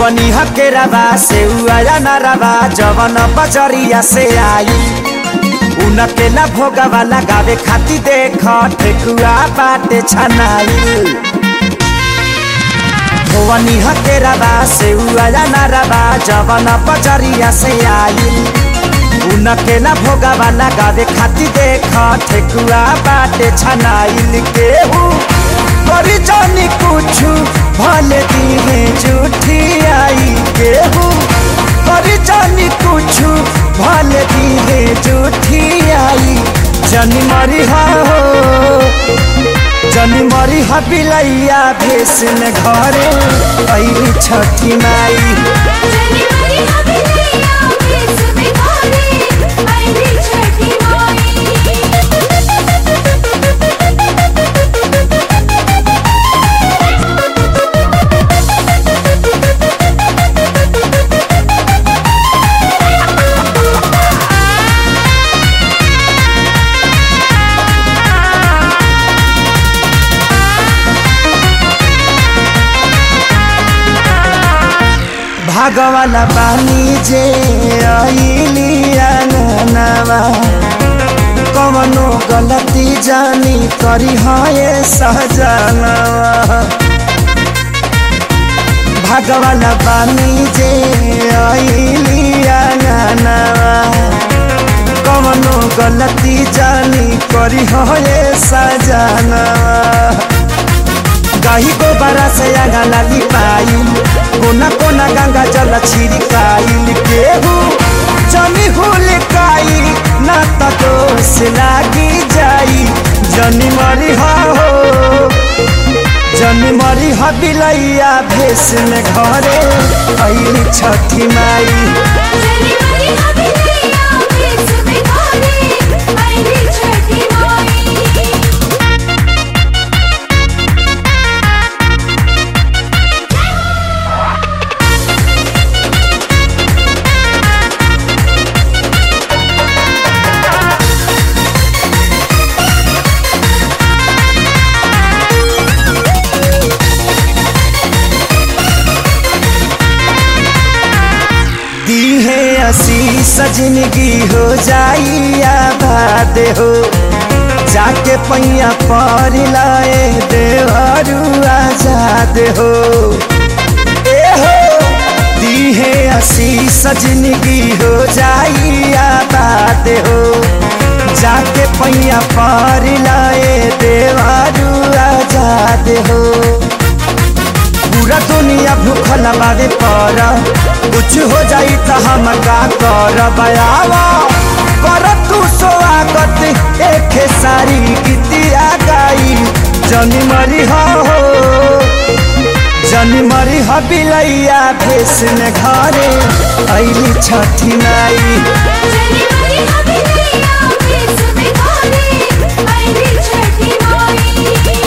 धोवनी हकेराबा से उया नरबा जवन बजरिया से आई उनके ला भोगवा लगावे खाती देख ठेकुआ बाटे छनाई धोवनी हकेराबा से उया नरबा जवन बजरिया से आई उनके ला भोगवा लगावे खाती देख ठेकुआ बाटे छनाइल केहू करी जानी कुछ भले दिहे झूठी आई केहू करी जानी कुछ भले दिहे झूठी आई जनी मरी हा हो जनी मरी हा बिलैया भेस में घरे ऐली छठी माई जनी मरी हबिलैया भेस में घरे आईली छठी माई भागवाला बानी जे आईली अंगनावा कवनो गलती जानी करी हाय सहजनवा भागवाला बानी जे आईली अंगनावा कवनो गलती जानी करी हाय सजनवा गाही गोबरा से आगा लाली पाइल कोना कोना गंगा जल छिड़काइल केहू जनी हुल काई ना त दोष लागी जाई जनी मरी हा हो जनी मरी हा बिलैया भेस में घरे ऐली छठी माई जनी मरी हबिलैया भेस में घरे आईली छठी माई दी है आशीष जिंदगी हो जाई आबाद हो जाके पैया पर लाए देवरू आजाद हो ए हो दी है आशीष जिंदगी हो जाई आबाद हो जाके पैया पर लाए देवरू आजाद हो पूरा दुनिया भूखल बावे पर कुछ हो जाई त हम का कर बयावा कर तू स्वागत एक सारी गीतिया गाई जनी मरी हो जनी मरी हो बिलैया भेस में घरे ऐली छठी नाई जनी मरी हबिलैया भेस में घरे आईली छठी माई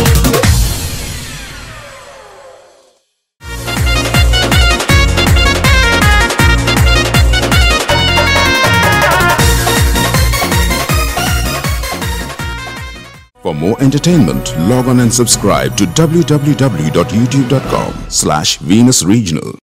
For more entertainment, log on and subscribe to www.youtube.com slash Venus Regional.